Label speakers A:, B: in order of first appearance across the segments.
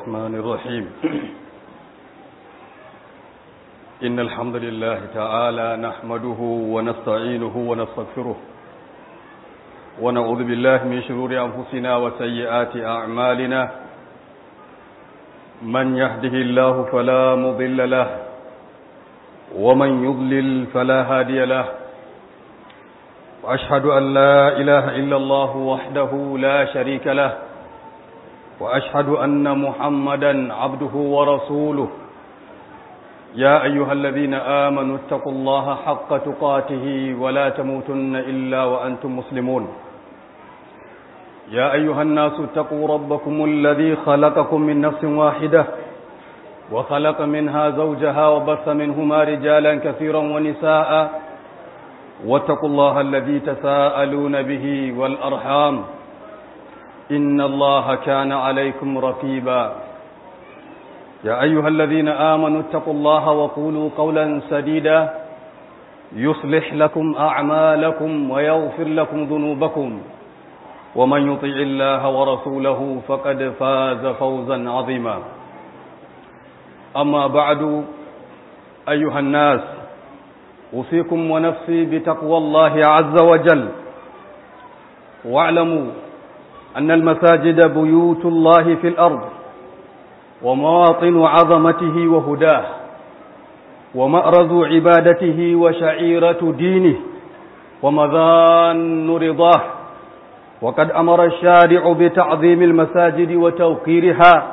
A: الرحمن الرحيم إن الحمد لله تعالى نحمده ونستعينه ونستغفره ونعوذ بالله من شرور أنفسنا وسيئات أعمالنا من يهده الله فلا مضل له ومن يضلل فلا هادي له وأشهد أن لا إله إلا الله وحده لا شريك له وأشهد أن محمدا عبده ورسوله يا أيها الذين آمنوا اتقوا الله حق تقاته ولا تموتن إلا وأنتم مسلمون يا أيها الناس اتقوا ربكم الذي خلقكم من نفس واحدة وخلق منها زوجها وبث منهما رجالا كثيرا ونساء واتقوا الله الذي تساءلون به والأرحام إن الله كان عليكم رقيبا يا أيها الذين آمنوا اتقوا الله وقولوا قولا سديدا يصلح لكم أعمالكم ويغفر لكم ذنوبكم ومن يطع الله ورسوله فقد فاز فوزا عظيما أما بعد أيها الناس أوصيكم ونفسي بتقوى الله عز وجل واعلموا أن المساجد بيوت الله في الأرض ومواطن عظمته وهداه ومأرز عبادته وشعيرة دينه ومذان رضاه وقد أمر الشارع بتعظيم المساجد وتوقيرها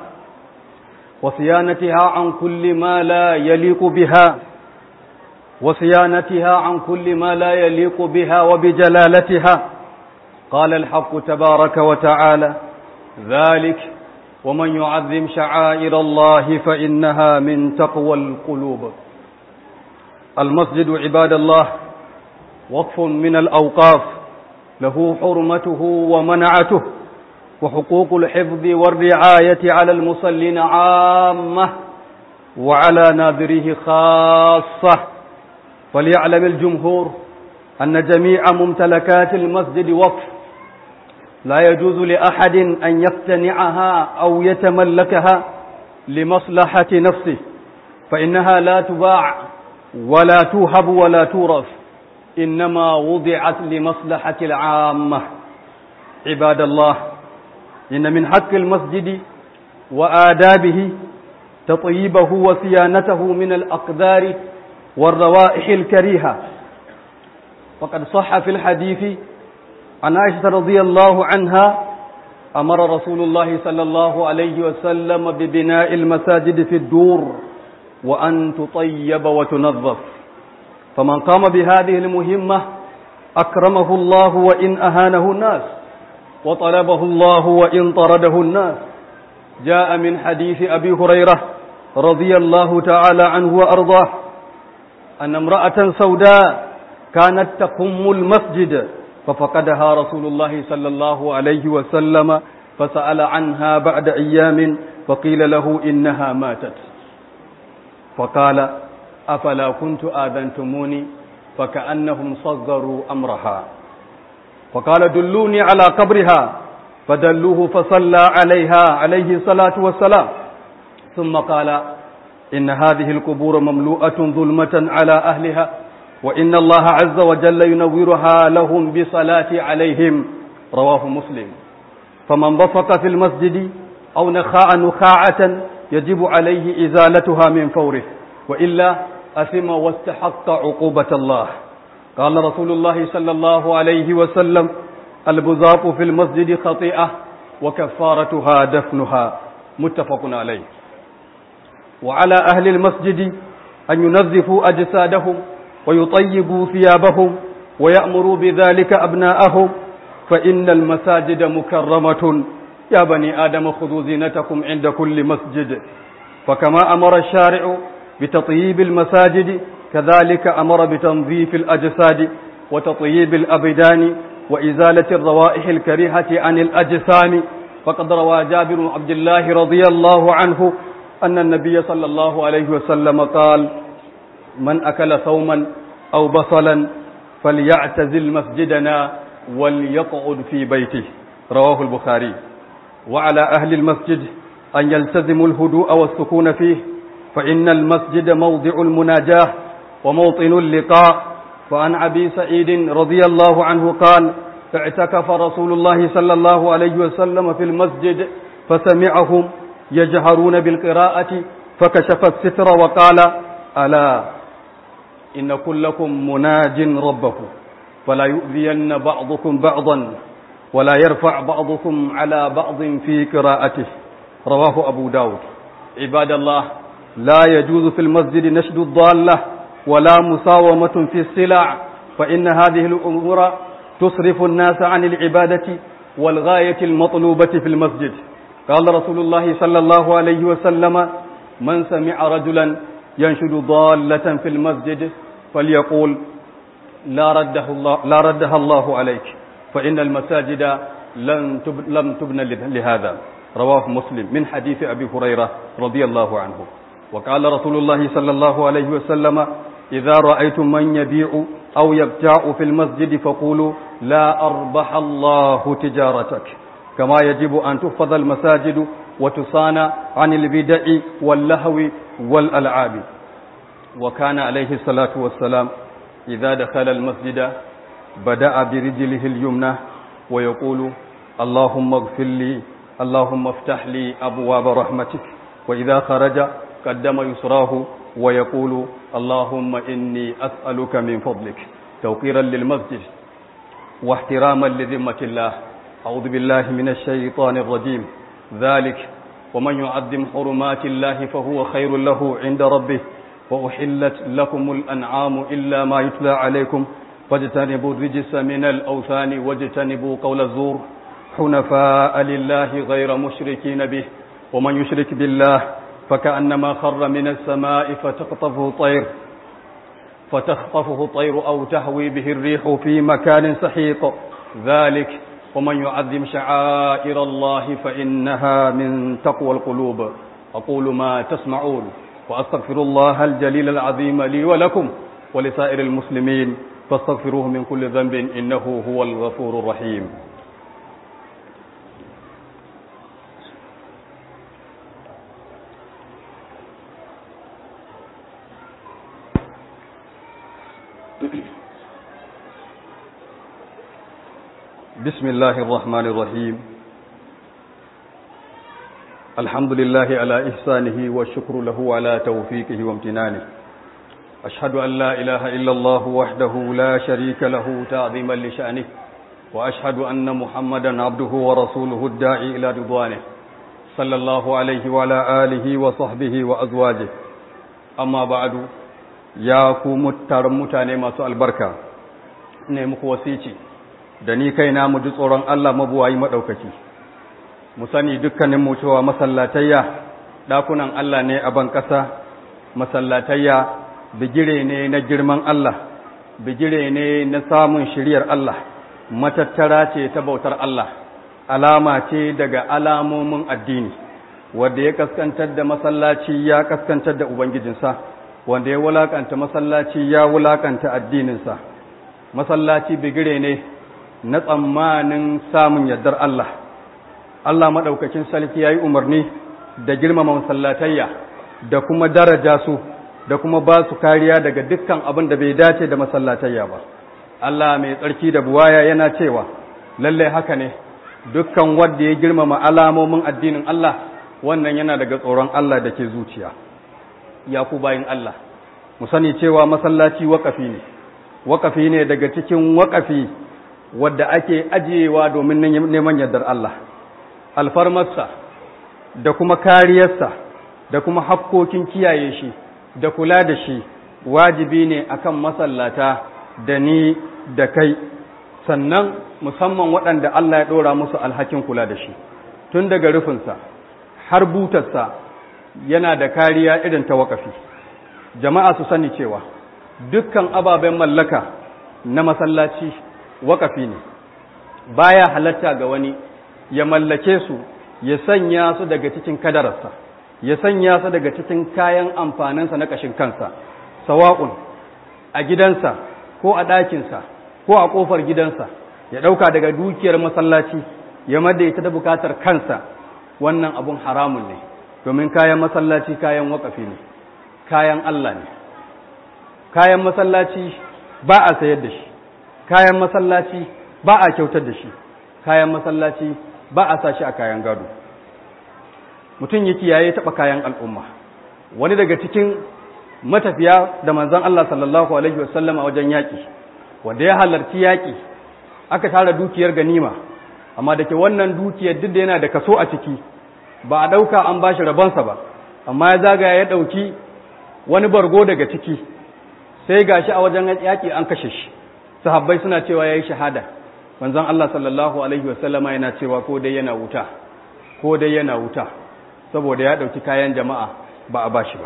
A: وصيانتها عن كل ما لا يليق بها وصيانتها عن كل ما لا يليق بها وبجلالتها قال الحق تبارك وتعالى ذلك ومن يعظم شعائر الله فإنها من تقوى القلوب المسجد عباد الله وقف من الأوقاف له حرمته ومنعته وحقوق الحفظ والرعاية على المصلين عامة وعلى ناظريه خاصة فليعلم الجمهور أن جميع ممتلكات المسجد وقف لا يجوز لأحد أن يقتنعها أو يتملكها لمصلحة نفسه فإنها لا تباع ولا توهب ولا تورث إنما وضعت لمصلحة العامة عباد الله إن من حق المسجد وآدابه تطيبه وصيانته من الأقدار والروائح الكريهة وقد صح في الحديث عن عائشة رضي الله عنها أمر رسول الله صلى الله عليه وسلم ببناء المساجد في الدور وأن تطيب وتنظف فمن قام بهذه المهمة أكرمه الله وإن أهانه الناس وطلبه الله وإن طرده الناس جاء من حديث أبي هريرة رضي الله تعالى عنه وأرضاه أن امرأة سوداء كانت تقم المسجد ففقدها رسول الله صلى الله عليه وسلم فسأل عنها بعد أيام فقيل له إنها ماتت فقال أفلا كنت آذنتموني فكأنهم صغروا أمرها فقال دلوني على قبرها فدلوه فصلى عليها عليه الصلاة والسلام ثم قال إن هذه القبور مملوءة ظلمة على أهلها وإن الله عز وجل ينورها لهم بصلاة عليهم رواه مسلم فمن بصق في المسجد أو نخاء نخاعة يجب عليه إزالتها من فوره وإلا أثم واستحق عقوبة الله قال رسول الله صلى الله عليه وسلم البزاق في المسجد خطيئة وكفارتها دفنها متفق عليه وعلى أهل المسجد أن ينظفوا أجسادهم ويطيبوا ثيابهم ويأمروا بذلك أبناءهم فإن المساجد مكرمة يا بني آدم خذوا زينتكم عند كل مسجد فكما أمر الشارع بتطييب المساجد كذلك أمر بتنظيف الأجساد وتطييب الأبدان وإزالة الروائح الكريهة عن الأجسام فقد روى جابر بن عبد الله رضي الله عنه أن النبي صلى الله عليه وسلم قال من أكل ثوما أو بصلا فليعتزل مسجدنا وليقعد في بيته رواه البخاري وعلى أهل المسجد أن يلتزموا الهدوء والسكون فيه فإن المسجد موضع المناجاة وموطن اللقاء فعن أبي سعيد رضي الله عنه قال اعتكف رسول الله صلى الله عليه وسلم في المسجد فسمعهم يجهرون بالقراءة فكشف الستر وقال ألا إن كلكم مناج ربه فلا يؤذين بعضكم بعضا ولا يرفع بعضكم على بعض في قراءته رواه أبو داود عباد الله لا يجوز في المسجد نشد الضالة ولا مساومة في السلع فإن هذه الأمور تصرف الناس عن العبادة والغاية المطلوبة في المسجد قال رسول الله صلى الله عليه وسلم من سمع رجلا ينشد ضالة في المسجد فليقول لا رده الله لا ردها الله عليك فإن المساجد لن تب لم تبنى لهذا رواه مسلم من حديث أبي هريرة رضي الله عنه وقال رسول الله صلى الله عليه وسلم إذا رأيتم من يبيع أو يبتاع في المسجد فقولوا لا أربح الله تجارتك كما يجب أن تحفظ المساجد وتصان عن البدع واللهو والألعاب وكان عليه الصلاة والسلام إذا دخل المسجد بدأ برجله اليمنى ويقول اللهم اغفر لي اللهم افتح لي أبواب رحمتك وإذا خرج قدم يسراه ويقول اللهم إني أسألك من فضلك توقيرا للمسجد واحتراما لذمة الله أعوذ بالله من الشيطان الرجيم ذلك ومن يعظم حرمات الله فهو خير له عند ربه وأحلت لكم الأنعام إلا ما يتلى عليكم فاجتنبوا الرجس من الأوثان واجتنبوا قول الزور حنفاء لله غير مشركين به ومن يشرك بالله فكأنما خر من السماء فتخطفه طير فتخطفه طير أو تهوي به الريح في مكان سحيق ذلك ومن يعظم شعائر الله فإنها من تقوى القلوب أقول ما تسمعون وأستغفر الله الجليل العظيم لي ولكم ولسائر المسلمين فاستغفروه من كل ذنب إنه هو الغفور الرحيم بسم الله الرحمن الرحيم الحمد لله على إحسانه والشكر له على توفيقه وامتنانه أشهد أن لا إله إلا الله وحده لا شريك له تعظيما لشأنه وأشهد أن محمدا عبده ورسوله الداعي إلى رضوانه صلى الله عليه وعلى آله وصحبه وأزواجه أما بعد يا كوم الترمتاني ما سؤال بركة نيمك وسيتي da ni kaina mu ji tsoron Allah mabuwayi maɗaukaki mu sani dukkanin mu cewa masallatayya ɗakunan Allah ne a ban ƙasa masallatayya bigire ne na girman Allah bigire ne na samun shiriyar Allah matattara ce ta bautar Allah alama ce daga alamomin addini wanda ya kaskantar da masallaci ya kaskantar da ubangijinsa wanda ya wulakanta masallaci ya wulakanta addininsa masallaci bigire ne na tsammanin samun yardar Allah Allah maɗaukakin sarki ya yi umarni da girmama masallatayya da kuma daraja su da kuma ba su kariya daga dukkan abin da bai dace da masallatayya ba Allah mai tsarki da buwaya yana cewa lallai haka ne dukkan wanda ya girmama alamomin addinin Allah wannan yana daga tsoron Allah da ke zuciya ya ku bayin Allah mu sani cewa masallaci waƙafi ne waƙafi ne daga cikin waƙafi wadda ake ajiyewa domin neman yardar Allah alfarmarsa da kuma kariyarsa da kuma hakkokin kiyaye shi da kula da shi wajibi ne akan masallata da ni da kai sannan musamman waɗanda Allah ya ɗora musu alhakin kula da shi tun daga rufinsa har butarsa yana da kariya irin ta waƙafi jama'a su sani cewa dukkan ababen mallaka na masallaci waƙafi ne baya halatta ga wani ya mallake su ya sanya su daga cikin kadararsa ya sanya su daga cikin kayan amfaninsa na ƙashin kansa sawa'un a gidansa ko a ɗakinsa ko a ƙofar gidansa ya ɗauka daga dukiyar masallaci ya mada ita da bukatar kansa wannan abun haramun ne domin kayan masallaci kayan wakafi ne kayan Allah ne kayan masallaci ba a sayar da shi kayan masallaci ba a kyautar da shi kayan masallaci ba a sa shi a kayan gado mutum ya kiyaye taɓa kayan al'umma wani daga cikin matafiya da manzon Allah sallallahu alaihi wasallam a wajen yaƙi wanda ya halarci yaƙi aka tara dukiyar ganima amma da ke wannan dukiyar duk da yana da kaso a ciki ba a ɗauka an ba shi rabonsa ba amma ya zagaya ya ɗauki wani bargo daga ciki sai ga shi a wajen yaƙi an kashe shi sahabbai suna cewa ya yi shahada manzon Allah sallallahu alaihi wasallama yana cewa ko dai yana wuta ko dai yana wuta saboda ya ɗauki kayan jama'a ba a ba shi ba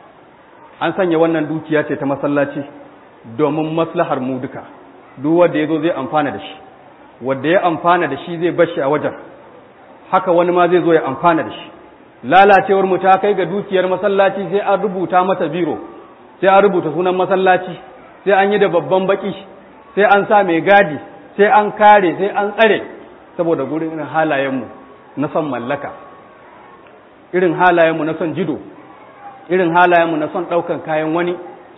A: an sanya wannan dukiya ce ta masallaci domin maslahar mu duka duk wanda ya zo zai amfana da shi wanda ya amfana da shi zai bashi a wajen haka wani ma zai zo ya amfana da shi lalacewar mu ta kai ga dukiyar masallaci sai an rubuta mata biro sai an rubuta sunan masallaci sai an yi da babban baki sai an sa mai gadi sai an kare sai an tsare saboda gurin irin halayenmu na son mallaka irin halayenmu na son jido irin halayenmu na son ɗaukan kayan wani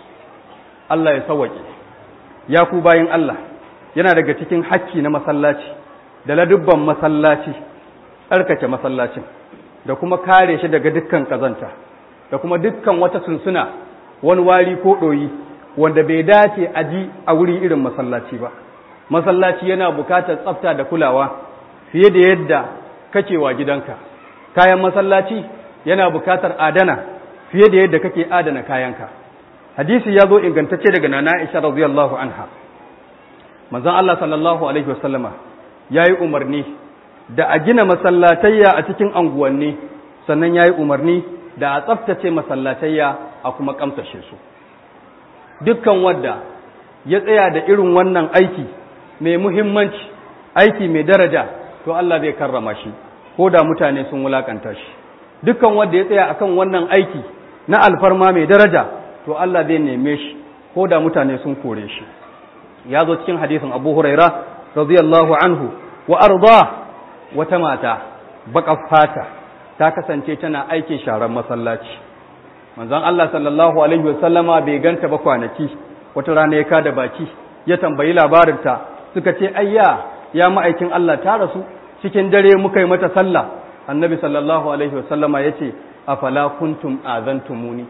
A: Allah ya sawaƙe ya ku bayin Allah yana daga cikin hakki na masallaci da ladubban masallaci tsarkake masallacin da kuma kare shi daga dukkan kazanta da kuma dukkan wata sunsuna wani wari ko ɗoyi wanda bai dace a ji a wuri irin masallaci ba masallaci yana bukatar tsafta da kulawa fiye da yadda kake wa gidanka kayan masallaci yana bukatar adana fiye da yadda kake adana kayanka hadisi ya zo ingantacce daga nana Aisha radiyallahu anha manzon Allah sallallahu alaihi wasallama yayi umarni da a gina masallatayya a cikin anguwanni sannan yayi umarni da a tsaftace masallatayya a kuma kamsashe su dukkan wanda ya tsaya da irin wannan aiki mai muhimmanci aiki mai daraja to Allah zai karrama shi ko da mutane sun wulakanta shi dukkan wanda ya tsaya akan wannan aiki na alfarma mai daraja to Allah zai neme shi ko da mutane sun kore shi ya zo cikin hadisin Abu Huraira radiyallahu anhu wa arda wata mata baka fata ta kasance tana aikin sharan masallaci manzon Allah sallallahu alaihi wasallama bai ganta ba kwanaki wata rana ya kada baki ya tambayi labarinta suka ce ayya ya ma'aikin Allah ta rasu cikin dare muka yi mata sallah annabi sallallahu alaihi wasallama ya ce afala kuntum azantumuni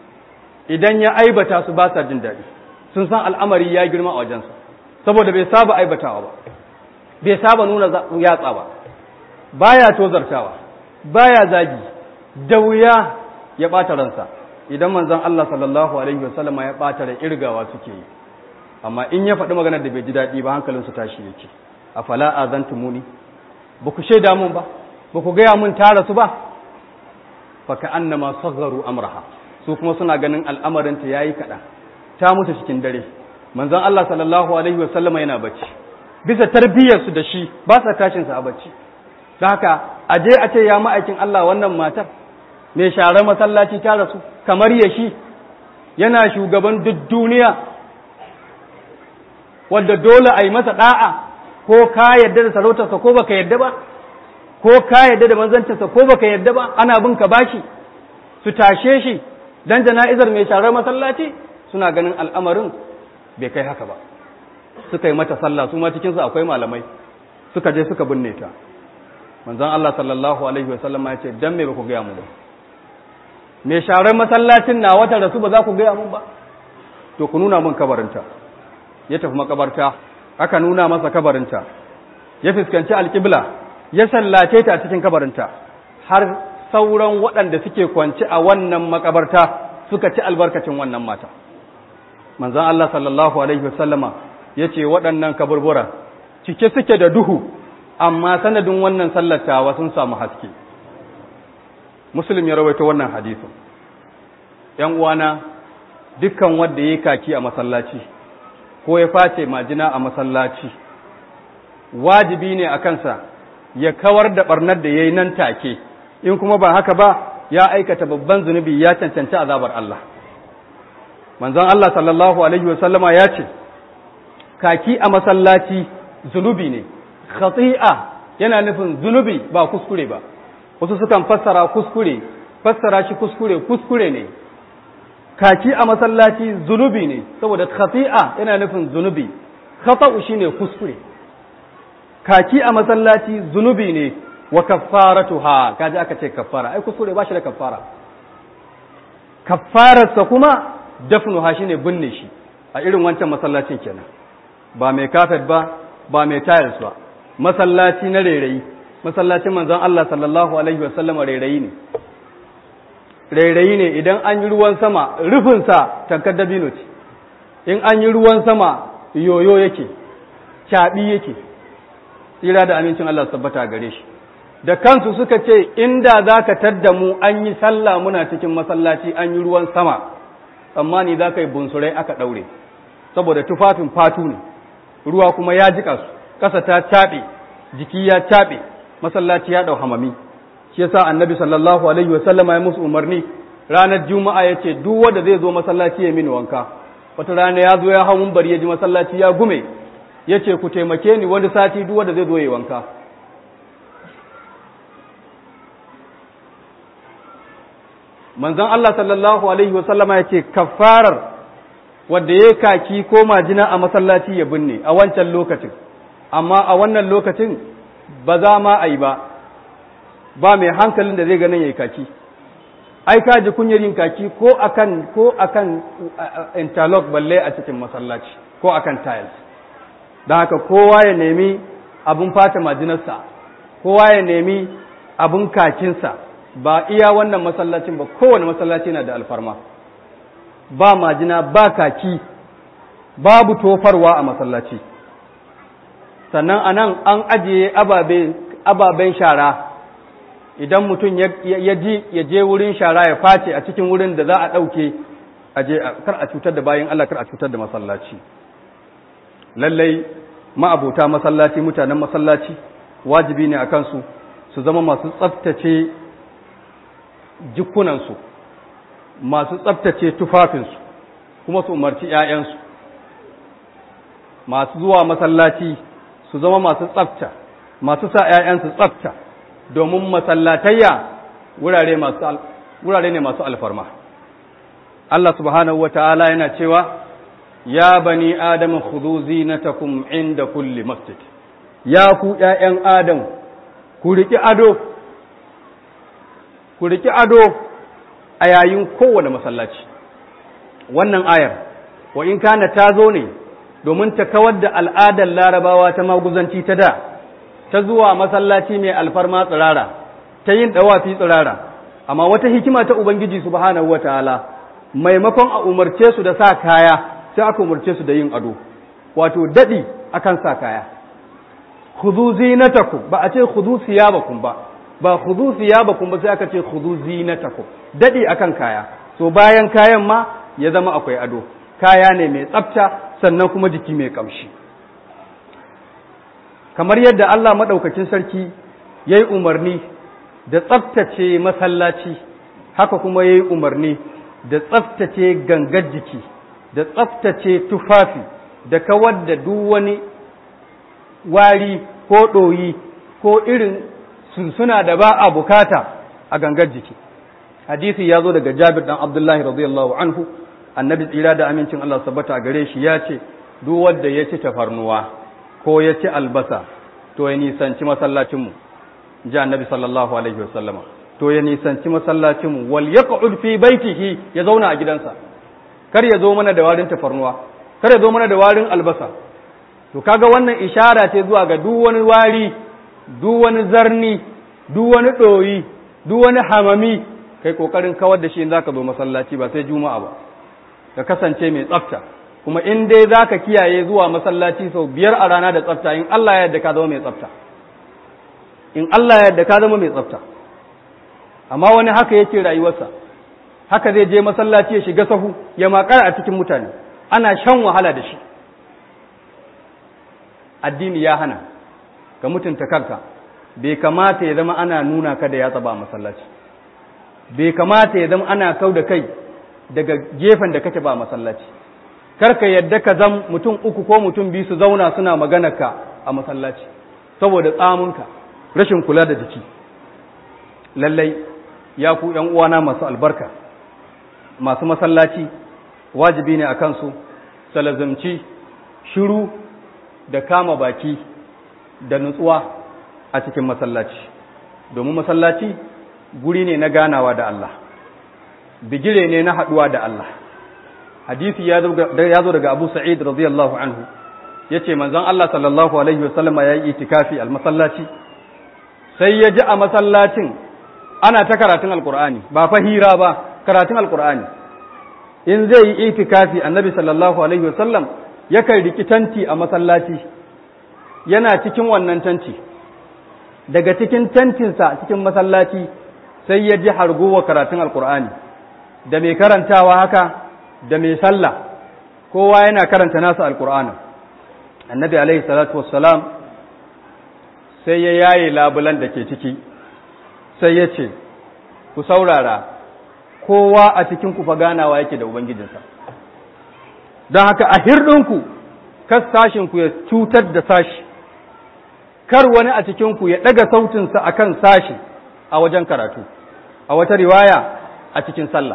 A: idan ya aibata su ba sa jin daɗi sun san al'amari ya girma a wajensa saboda bai saba aibatawa ba bai saba nuna yatsa ba baya tozartawa baya zagi da wuya ya ɓata ransa idan manzon Allah sallallahu alaihi wasallama ya ɓata da irgawa suke yi amma in ya faɗi maganar da bai ji daɗi ba hankalinsu tashi yake afala azantumuni ba ku shaida mun ba ba ku gaya mun tara su ba faka annama sagharu amraha su kuma suna ganin al'amarinta yayi kaɗan ta mutu cikin dare manzon Allah sallallahu alaihi wasallam yana bacci bisa tarbiyyar su da shi ba sa tashin sa a bacci don haka a je a ce ya ma'aikin Allah wannan matar mai share masallaci ta rasu kamar ya shi yana shugaban duk duniya wadda dole a yi masa da'a ko ka yadda da sarautarsa ko baka yadda ba ko ka yadda da manzancinsa ko baka yadda ba ana bin ka bashi su tashe shi dan jana'izar mai sharar masallaci suna ganin al'amarin bai kai haka ba suka yi mata sallah su ma cikin su akwai malamai suka je suka binne ta manzon Allah sallallahu alaihi wasallam ya ce dan me ba ku gaya mu ba mai sharar masallacin na wata rasu ba za ku gaya mun ba to ku nuna mun kabarinta ya tafi makabarta aka nuna masa kabarinta ya fuskanci alƙibla ya sallace ta a cikin kabarinta har sauran waɗanda suke kwanci a wannan makabarta suka ci albarkacin wannan mata manzon Allah sallallahu alaihi wasallama ya ce waɗannan kaburbura cike suke da duhu amma sanadin wannan sallatawa sun samu haske muslim ya rawaito wannan hadisin ‘yan uwana dukkan wanda ya yi kaki a masallaci ko ya face majina a masallaci wajibi ne a kansa ya kawar da barnar da ya yi nan take in kuma ba haka ba ya aikata babban zunubi ya cancanci azabar Allah manzon Allah sallallahu alaihi wasallama ya ce kaki a masallaci zunubi ne khati'a yana nufin zunubi ba kuskure ba wasu sukan fassara kuskure fassara shi kuskure kuskure ne kaki a masallaci zunubi ne saboda khati'a yana nufin zunubi khata'u shine kuskure kaki a masallaci zunubi ne wa kaffaratuha kaji aka ce kaffara ai kuskure ba shi da kaffara kaffararsa kuma dafnuha shine binne shi a irin wancan masallacin kenan ba mai kafet ba ba mai tiles ba masallaci na rairayi masallacin manzon Allah sallallahu alaihi wasallam rairayi ne rairayi ne idan an yi ruwan sama rufinsa tankar dabino ce in an yi ruwan sama yoyo yake caɓi yake tsira da amincin Allah tabbata gare shi da kansu suka ce inda za ka tadda mu an yi sallah muna cikin masallaci an yi ruwan sama tsammani za ka yi bunsurai aka ɗaure saboda tufafin fatu ne ruwa kuma ya jika su ƙasa ta caɓe jiki ya caɓe masallaci ya ɗau hamami shi yasa annabi sallallahu alaihi wa sallama ya musu umarni ranar juma'a ya ce duk wanda zai zo masallaci ya mini wanka wata rana ya zo ya hau bari ya ji masallaci ya gume ya ce ku taimake ni wani sati duk wanda zai zo ya wanka manzon Allah sallallahu alaihi wa sallama ya ce kafarar wanda ya kaki ko majina a masallaci ya binne a wancan lokacin amma a wannan lokacin ba za ma a yi ba ba mai hankalin da zai ganin ya yi kaki ai ka ji kunyar yin kaki ko akan ko akan interlock balle a cikin masallaci ko akan tiles don haka kowa ya nemi abin fata majinarsa kowa ya nemi abin kakinsa ba iya wannan masallacin ba kowane masallaci na da alfarma ba majina ba kaki babu tofarwa a masallaci sannan a nan an ajiye ababen shara idan mutum ya ji ya je wurin shara ya face a cikin wurin da za a ɗauke a je kar a cutar da bayan Allah kar a cutar da masallaci lallai ma'abuta masallaci mutanen masallaci wajibi ne a kansu su zama masu tsaftace jikunansu masu tsaftace tufafinsu kuma su umarci 'ya'yansu masu zuwa masallaci su zama masu tsafta masu sa 'ya'yansu tsafta domin masallatayya wurare ne masu alfarma Allah subhanahu wata'ala yana cewa ya bani adam khudhu zinatakum inda kulli masjid ya ku ƴaƴan adam ku riki ado ku riki ado a yayin kowane masallaci wannan ayar wa in kana ta zo ne domin ta kawar da al'adar larabawa ta maguzanci ta da ta zuwa masallaci mai alfarma tsirara ta yin ɗawafi tsirara amma wata hikima ta ubangiji subhanahu wataala maimakon a umarce su da sa kaya sai aka umarce su da yin ado wato daɗi akan sa kaya khudhu zinatakum ba a ce khudhu siyabakum ba ba khudhu siyabakum ba sai aka ce khudhu zinatakum daɗi akan kaya so bayan kayan ma ya zama akwai ado kaya ne mai tsafta sannan kuma jiki mai kamshi kamar yadda Allah maɗaukakin sarki ya yi umarni da tsaftace masallaci haka kuma ya yi umarni da tsaftace gangar jiki da tsaftace tufafi da kawar da duk wani wari ko ɗoyi ko irin sunsuna da ba a bukata a gangar jiki hadisi ya zo daga jabir dan abdullahi radiyallahu anhu annabi tsira da amincin Allah sabbata gare shi ya ce duk wanda ya ci tafarnuwa ko ya ci albasa to ya nisanci masallacinmu ji annabi sallallahu alaihi wasallama to ya nisanci masallacinmu wal yaq'ud fi baitihi ya zauna a gidansa kar ya zo mana da warin tafarnuwa kar ya zo mana da warin albasa to kaga wannan ishara ce zuwa ga duk wani wari duk wani zarni duk wani ɗoyi duk wani hamami kai kokarin kawar da shi in zaka zo masallaci ba sai juma'a ba ka kasance mai tsafta kuma in dai zaka kiyaye zuwa masallaci sau biyar a rana da tsafta in Allah ya yarda ka zama mai tsafta in Allah ya yarda ka zama mai tsafta amma wani haka yake rayuwarsa haka zai je masallaci ya shiga sahu ya makara a cikin mutane ana shan wahala da shi addini ya hana ka mutunta kanka bai kamata ya zama ana nuna ka da yatsa ba masallaci bai kamata ya zama ana kau da kai daga gefen da kake ba masallaci kar ka yadda ka zam mutum uku ko mutum biyu su zauna suna magana ka a masallaci saboda tsamunka rashin kula da jiki lallai ya ku ‘yan uwana masu albarka masu masallaci wajibi ne a kansu salazumci shiru da kama baki da nutsuwa a cikin masallaci domin masallaci guri ne na ganawa da Allah bigire ne na haɗuwa da Allah hadisi ya zo daga abu sa'id radiyallahu anhu ya ce manzon Allah sallallahu alaihi wasallama ya yi itikafi al masallaci sai ya ji a masallacin ana ta karatun alkur'ani ba fa hira ba karatun alkur'ani in zai yi itikafi annabi sallallahu alaihi wasallam yakan riki tanti a masallaci yana cikin wannan tanti daga cikin tantinsa cikin masallaci sai ya ji hargowa karatun alkur'ani da mai karantawa haka da mai sallah kowa yana karanta nasa alkur'ani annabi alaihi salatu wassalam sai ya yaye labulan da ke ciki sai ya ce ku saurara kowa a cikin ku fa ganawa yake da ubangijinsa don haka a hirɗinku kas sashinku ya cutar da sashi kar wani a cikinku ya ɗaga sautinsa a kan sashi a wajen karatu a wata riwaya a cikin sallah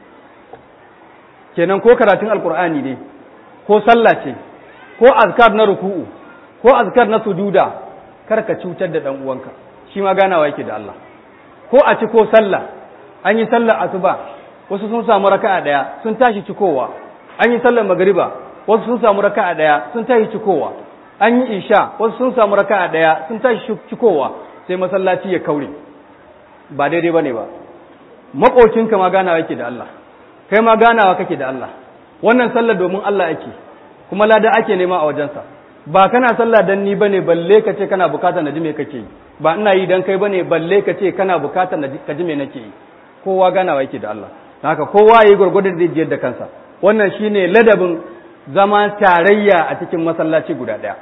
A: kenan ko karatun alkur'ani ne ko sallah ce ko azkar na ruku'u ko azkar na sujuda kar ka cutar da ɗan uwanka shi ma ganawa yake da Allah ko a ci ko sallah an yi sallar asuba wasu sun samu raka'a daya sun tashi cikowa an yi sallar magriba wasu sun samu raka'a daya sun tashi cikowa an yi isha wasu sun samu raka'a daya sun tashi cikowa sai masallaci ya kaure ba daidai bane ba makocinka ma ganawa yake da Allah kai ma ganawa kake da Allah wannan sallar domin Allah ake kuma lada ake nema a wajensa ba kana sallah dan ni bane balle ka ce kana bukatar na ji me kake yi ba ina yi dan kai bane balle ka ce kana bukatar na ka ji me nake yi kowa ganawa yake da Allah haka kowa yayi gurgurdan da jiyar da kansa wannan shine ladabin zama tarayya a cikin masallaci guda daya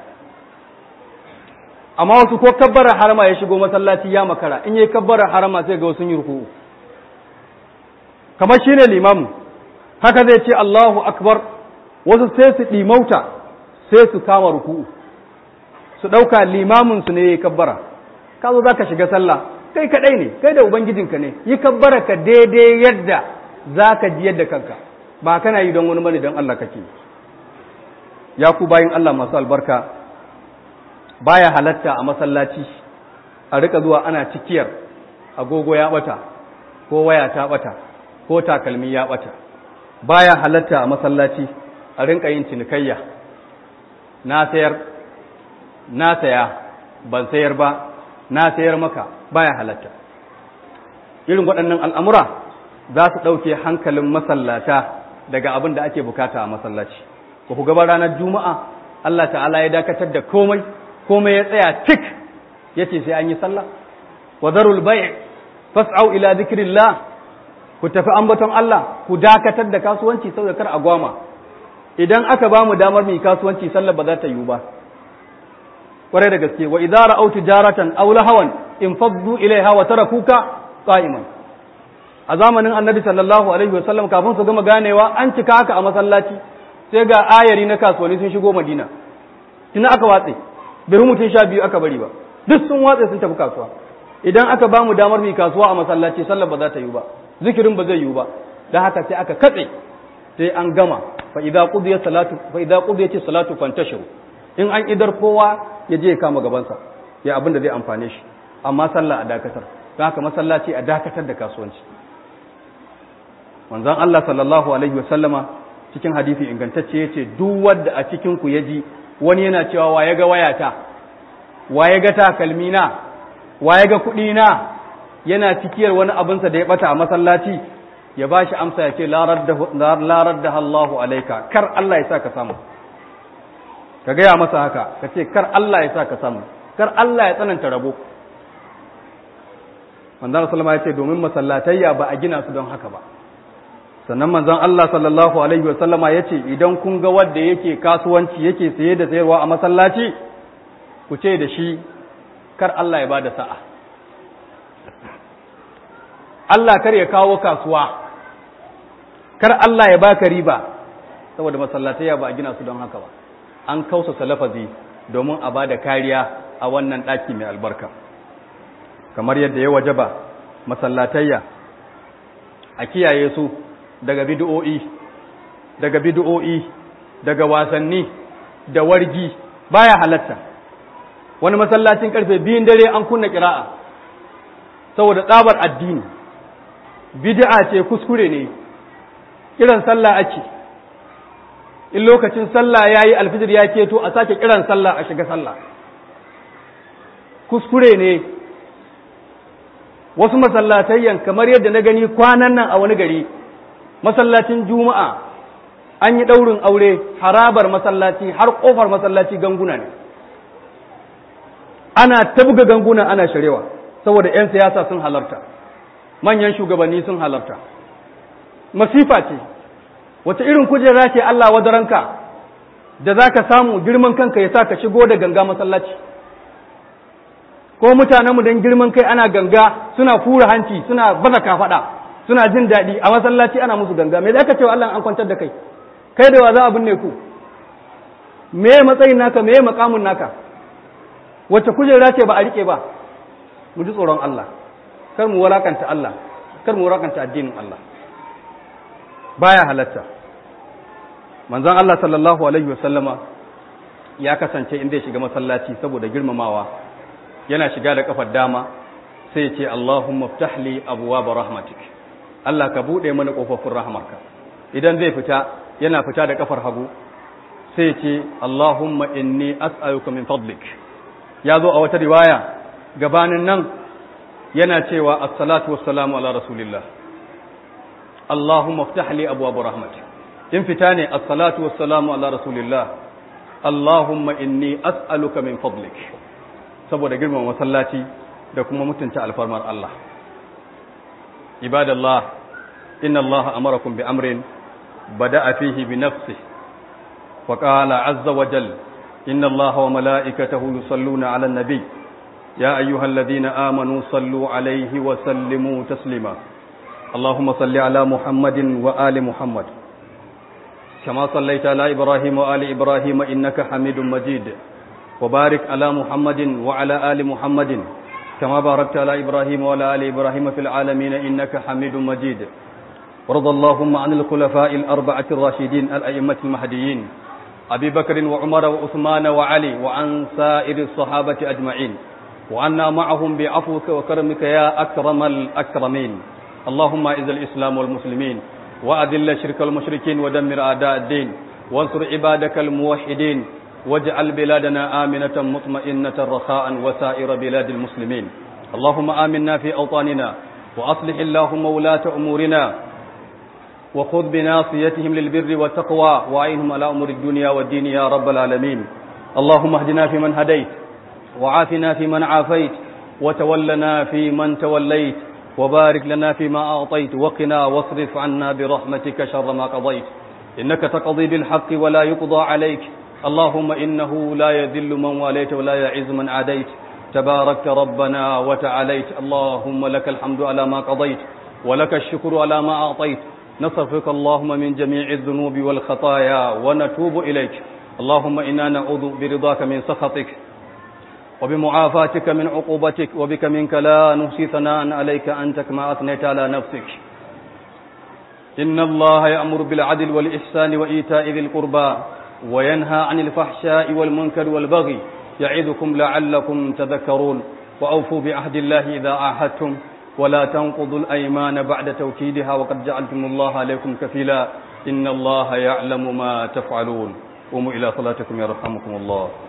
A: amma wasu ko kabbara harama ya shigo masallaci ya makara in yayi kabbara harama sai ga wasu yi ruku'u kamar shine limamu haka zai ce Allahu akbar wasu sai su ɗimauta sai su kama ruku'u su ɗauka limaminsu ne ya yi kabbara ka zo za ka shiga sallah kai kaɗai ne kai da ubangijinka ne yi kabbara ka daidai yadda za ka ji yadda kanka ba kana yi don wani bane don Allah kake ya ku bayin Allah masu albarka baya halatta a masallaci a rika zuwa ana cikiyar agogo ya bata ko waya ta bata ko takalmi ya bata baya halatta a masallaci a rinka yin cinikayya na sayar na saya ban sayar ba na sayar maka baya halatta irin waɗannan al'amura za su ɗauke hankalin masallata daga abin da ake bukata a masallaci ba ku gaba ranar juma'a Allah ta'ala ya dakatar da komai komai ya tsaya tik ya ce sai an yi sallah wa zarul bai fas'au ila zikirillah ku tafi ambaton Allah ku dakatar da kasuwanci saboda kar a gwama idan aka ba mu damar mu kasuwanci sallar ba za ta yiwu ba kwarai da gaske wa idza ra'aw tijaratan aw lahawan in faddu ilaiha wa tarakuka qa'iman a zamanin annabi sallallahu alaihi wa sallam kafin su gama ganewa an cika haka a masallaci sai ga ayari na kasuwanni sun shigo madina tuna aka watse bai mutum sha biyu aka bari ba duk sun watse sun tafi kasuwa idan aka ba mu damar mu kasuwa a masallaci sallar ba za ta yiwu ba zikirin ba zai yiwu ba dan haka sai aka katse sai an gama fa idza qudiyat salatu fa idza qudiyat salatu fantashiru in an idar kowa ya je ya kama gabansa ya abin da zai amfane shi amma sallah a dakatar don haka masallaci a dakatar da kasuwanci manzon Allah sallallahu alaihi wa sallama cikin hadisi ingantacce yace duk wanda a cikin ku yaji wani yana cewa wa ya ga wayata wa ya ga takalmi na wa ya ga kuɗi na yana cikiyar wani abinsa da ya bata a masallaci ya ba shi amsa ya ce larar da Allahu alaika kar Allah ya sa ka samu ka gaya masa haka ka ce kar Allah ya sa ka samu kar Allah ya tsananta rabo manzan sallama ya ce domin masallatayya ba a gina su don haka ba sannan manzan Allah sallallahu alaihi wa sallama ya ce idan kun ga wanda yake kasuwanci yake saye da sayarwa a masallaci ku ce da shi kar Allah ya ba da sa'a Allah kar ya kawo kasuwa kar Allah ya baka riba saboda masallatayya ba a gina su don haka ba an kausa lafazi domin a ba da kariya a wannan ɗaki mai albarka kamar yadda ya wajaba masallatayya a kiyaye su daga bid'o'i daga bid'o'i daga wasanni da wargi baya halatta wani masallacin karfe biyun dare an kunna kira'a saboda tsabar addini bid'a ce kuskure ne kiran sallah ake in lokacin sallah yayi alfijir ya keto a sake kiran sallah a shiga sallah kuskure ne wasu masallatayyan kamar yadda na gani kwanan nan a wani gari masallacin juma'a an yi ɗaurin aure harabar masallaci har ƙofar masallaci ganguna ne ana tabga ganguna ana sharewa saboda 'yan siyasa sun halarta manyan shugabanni sun halarta masifa ce wace irin kujera ce Allah wadaranka da za ka samu girman kanka ya sa ka shigo da ganga masallaci ko mutanenmu don girman kai ana ganga suna fura hanci suna baza kafaɗa suna jin daɗi a masallaci ana musu ganga me za ka ce wa Allah an kwantar da kai kai da wa za a binne ku me matsayin naka me makamun naka wacce kujera ce ba a rike ba mu ji tsoron Allah kar mu walakanta Allah kar mu walakanta addinin Allah baya halatta manzon Allah sallallahu alaihi wasallama ya kasance inda ya shiga masallaci saboda girmamawa yana shiga da kafar dama sai ya ce Allahumma ftah li abwaab rahmatik Allah ka bude mana kofofin rahmarka idan zai fita yana fita da kafar hagu sai ya ce Allahumma inni as'aluka min fadlik ya zo a wata riwaya gabanin nan yana cewa assalatu wassalamu ala rasulillah Allahumma ftah li abwaab rahmatik in fita ne assalatu wassalamu ala rasulillah Allahumma inni as'aluka min fadlik saboda girman masallaci da kuma mutunta alfarmar Allah ibadallah inna Allah amarakum bi amrin bada'a fihi bi nafsihi wa qala azza wa jalla inna Allah wa mala'ikatahu yusalluna 'alan nabiy ya ayyuhalladhina amanu sallu 'alayhi wa sallimu taslima اللهم صل على محمد وآل محمد كما صليت على إبراهيم وآل إبراهيم إنك حميد مجيد وبارك على محمد وعلى آل محمد كما باركت على إبراهيم وعلى آل إبراهيم في العالمين إنك حميد مجيد ورضى اللهم عن الخلفاء الأربعة الراشدين الأئمة المهديين أبي بكر وعمر وعثمان وعلي وعن سائر الصحابة أجمعين وعنا معهم بعفوك وكرمك يا أكرم الأكرمين اللهم اعز الإسلام والمسلمين وأذل الشرك والمشركين ودمر أعداء الدين وانصر عبادك الموحدين واجعل بلادنا آمنة مطمئنة رخاء وسائر بلاد المسلمين اللهم آمنا في أوطاننا وأصلح اللهم ولاة أمورنا وخذ بناصيتهم للبر والتقوى وعينهم على أمور الدنيا والدين يا رب العالمين اللهم اهدنا فيمن هديت وعافنا فيمن عافيت وتولنا فيمن توليت وبارك لنا فيما أعطيت وقنا واصرف عنا برحمتك شر ما قضيت إنك تقضي بالحق ولا يقضى عليك اللهم إنه لا يذل من واليت ولا يعز من عاديت تباركت ربنا وتعاليت اللهم لك الحمد على ما قضيت ولك الشكر على ما أعطيت نصرفك اللهم من جميع الذنوب والخطايا ونتوب إليك اللهم إنا نعوذ برضاك من سخطك وبمعافاتك من عقوبتك وبك منك لا نحصي ثناء عليك أنت كما أثنيت على نفسك إن الله يأمر بالعدل والإحسان وإيتاء ذي القربى وينهى عن الفحشاء والمنكر والبغي يعظكم لعلكم تذكرون وأوفوا بعهد الله إذا عاهدتم ولا تنقضوا الأيمان بعد توكيدها وقد جعلتم الله عليكم كفيلا إن الله يعلم ما تفعلون قوموا إلى صلاتكم يرحمكم الله